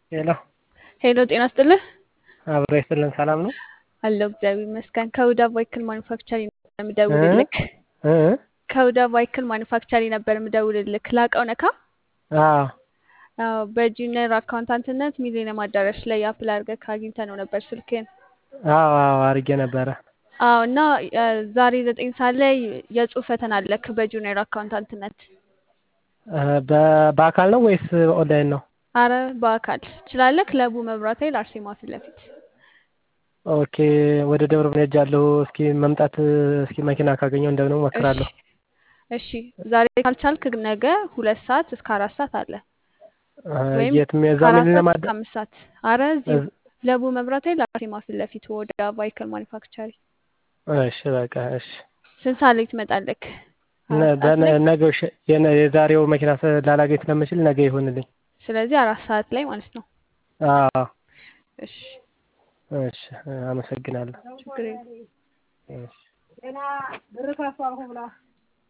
ሄሎ ሄሎ ጤና ይስጥልህ። አብሮ ይስጥልን። ሰላም ነው አለሁ እግዚአብሔር ይመስገን። ከሁዳ ቫይክል ማኒፋክቸሪንግ ነበር የምደውልልክ። እ እ ከሁዳ ቫይክል ማኒፋክቸሪንግ ነበር የምደውልልክ። ላቀው ነካ አዎ አዎ፣ በጁኒየር አካውንታንትነት ሚሊኒየም አዳራሽ ላይ አፕላይ አድርገህ አግኝተህ ነው ነበር ስልክህን። አዎ አዎ አድርጌ ነበረ። አዎ እና እ ዛሬ ዘጠኝ ሰዓት ላይ የጽሁፍ ፈተና አለክ በጁኒየር አካውንታንትነት። እ በ- በአካል ነው ወይስ ኦንላይን ነው? አረ በአካል ትችላለህ። ክለቡ መብራት ኃይል አርሴማ ፊት ለፊት ኦኬ ወደ ደብረ ብርሃን ሄጃለሁ። እስኪ መምጣት እስኪ መኪና ካገኘው እንደምንም እሞክራለሁ። እሺ ዛሬ ካልቻልክ ነገ ሁለት ሰዓት እስከ አራት ሰዓት አለ እ ወይም የትም የዛ ከአራት ምን ሰዓት ለማደ እስከ አምስት ሰዓት። አረ እዚሁ እዝ- ለቡ መብራት ኃይል አርሴማ ፊት ለፊት ወደ ቫይክል ማኒፋክቸሪ እሺ በቃ እሺ። ስንት ሰዓት ላይ ትመጣለክ? ነ- አራት ሰዓት ላይ በነ- ነገው እሺ፣ የነ- የዛሬው መኪና ስ- ላላገኝ ስለምችል ነገ ይሁንልኝ። ስለዚህ አራት ሰዓት ላይ ማለት ነው። አዎ እሺ እሺ፣ አመሰግናለሁ። ችግር የለም። እሺ